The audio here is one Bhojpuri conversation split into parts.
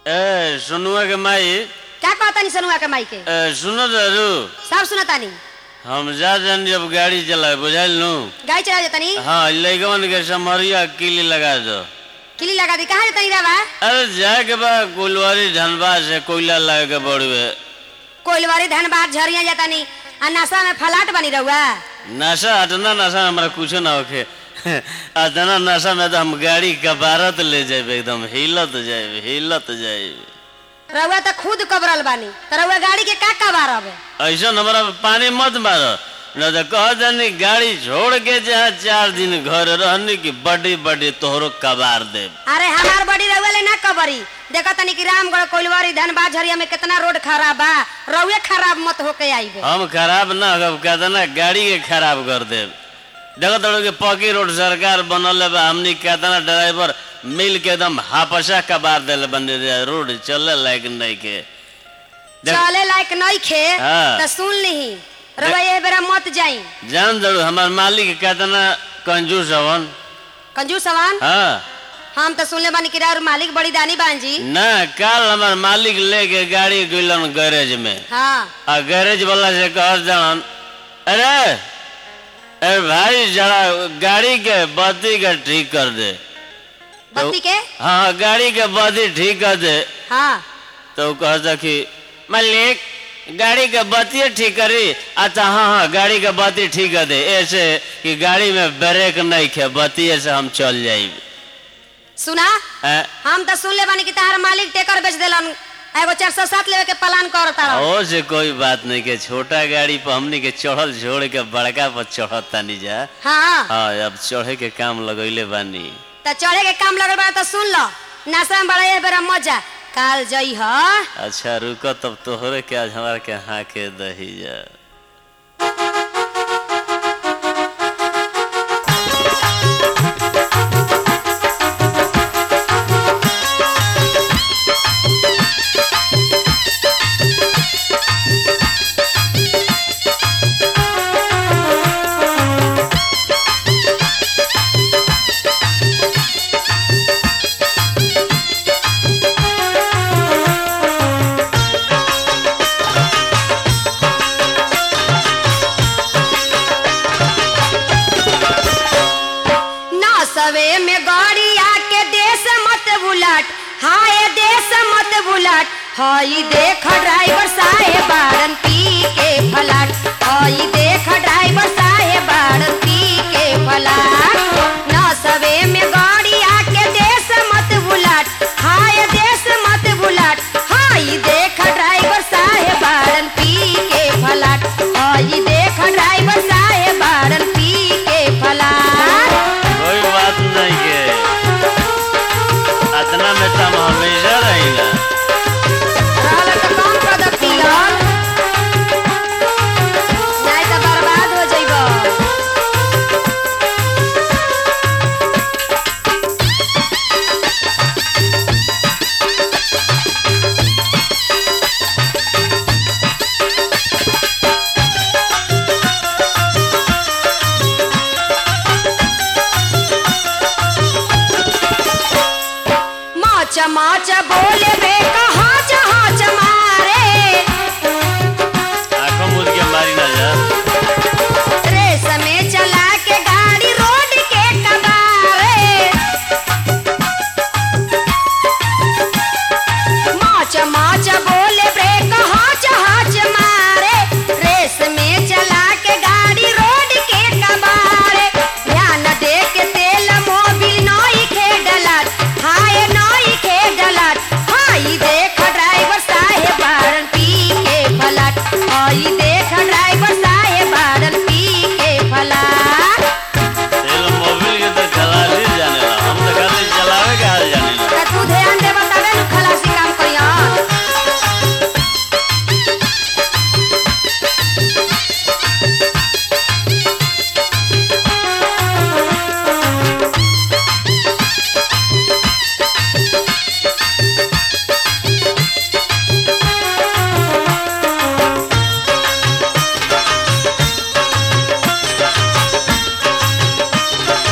ए सुनुआ के माई क्या कहतानी सनुआ के माई के ए, सुनो दारू सब सुनतानी हम जा जान जब गाड़ी चलाए बुझाइल नु गाड़ी चला जतनी हाँ लैकवन के समरिया किली लगा दो किली लगा दी कहाँ जतनी रावा अरे जाए के बा कुलवारी धनबाद से कोयला लागे के बड़ुए कोइलवारी धनबाद झरिया जतनी आ नशा में फलाट बनी रहुआ नशा अतना नशा में हमरा कुछ ना होखे अतना नशा में तो हम गाड़ी कबारत ले जाए एकदम हिलत जाए हिलत जाए रहुआ तो खुद कबरल बानी तो रहुआ गाड़ी के का कबार अब ऐसा हमारा पानी मत मारो न तो कह जानी गाड़ी छोड़ के जहाँ चार दिन घर रहने की बड़ी बड़ी तोहरो कबार दे अरे हमार बड़ी रहुआ ले ना कबरी देखा तनी कि रामगढ़ कोइलवारी धनबाद झरिया में कितना रोड खराब बा रहुए खराब मत होके आईबे हम खराब ना हो कहते ना गाड़ी के खराब कर दे देखो तो कि पक्की रोड सरकार बनल है बा हमनी कहते ना ड्राइवर मिल के एकदम हापसा कबार दिल बन रोड चले लायक नहीं के देख- चले लायक नहीं खे हाँ। तो सुन ली रहुआ ये बेरा मत जाई जान दो हमार मालिक कहते ना कंजूस हवन कंजूस सवान हाँ हम तो सुनले बानी कि राउर मालिक बड़ी दानी बान जी ना कल हमार मालिक लेके गाड़ी गइलन गैरेज में हाँ आ गैरेज वाला से कह जान अरे अरे भाई जरा गाड़ी के बत्ती के ठीक कर दे बत्ती के हाँ गाड़ी के बत्ती ठीक कर दे हाँ तो कहता कि मालिक गाड़ी के बत्ती ठीक करी अच्छा हाँ हाँ गाड़ी के बत्ती ठीक कर दे ऐसे कि गाड़ी में ब्रेक नहीं खे बत्ती से हम चल जाइब सुना हैं? हम तो सुन ले बानी कि तार मालिक टेकर बेच देलन एगो चार सौ सात लेवे के प्लान करता रहो ओ से कोई बात नहीं के छोटा गाड़ी पर हमनी के चढ़ल छोड़ के बड़का पर चढ़त तानी जा हाँ हाँ अब चढ़े के काम लगैले बानी तो चढ़े के काम लगल बा तो सुन लो नशा में बड़ा ये बेरा मजा काल जई ह अच्छा रुको तब तोहरे के आज हमारे के हाँ के दही जा नसवे में गाड़ी आके देश मत बुलाट हाय देश मत बुलाट हई देख ड्राइवर साहेब बारन पी के फलाट हई देख ड्राइवर साहेब बारन पी के फलाट नसवे में गाड़ी आके देश मत बुलाट हाय देश मत बुलाट हई देख ड्राइवर साहेब बारन पी के फलाट हई देख ड्राइवर साहेब बारन पी के फलाट कोई बात नहीं के अतना में तो हम हमेशा रहिला रहल त कम कर द पियल नहीं तो बर्बाद हो जइबो माच माच बोले बे कहाँ जहाँ मारे आंखों मूंद के मारी ना जा रेस में चला के गाड़ी रोड के कबारे माच माच बोले बे कहाँ जहाँ मारे रेस में चला के गाड़ी रोड के कबारे ध्यान दे के तेल मोबिल नई खे डलाट हाय नई खे डलाट हाई देख ड्राइवर साहेब बारन पी के फलाट हाई देख ड्राइवर साहेब बारन पी के फलाट तेल मोबिल के तो खलासी जाने ला हम तो खाली चलावे के हाल जाने ला त तू ध्यान दे बतावे न खलासी काम करिया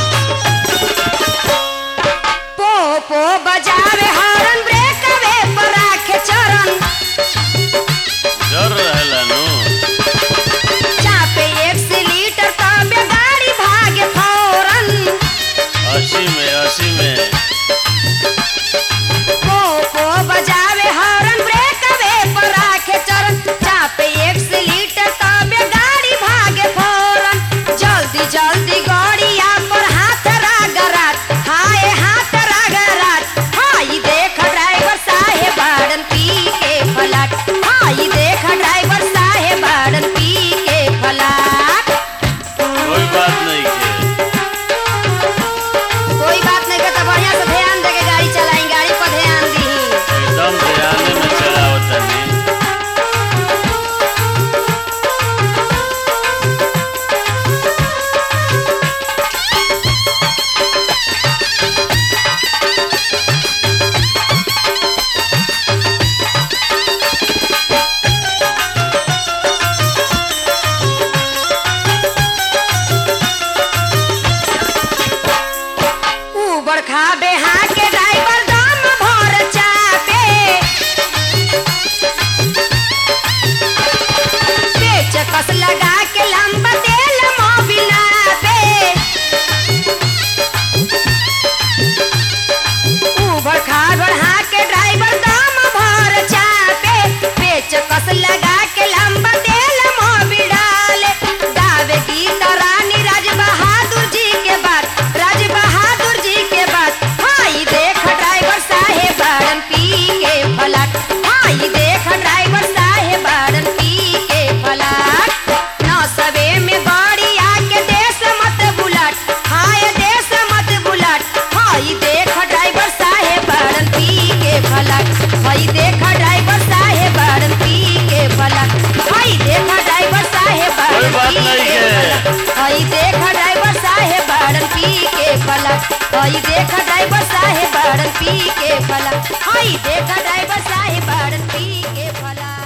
पो पो बजावे हॉर्न ब्रेक वे पर हई देख ड्राइवर साहेब बाड़न पी के फला हई देख ड्राइवर साहेब बाड़न पी के फला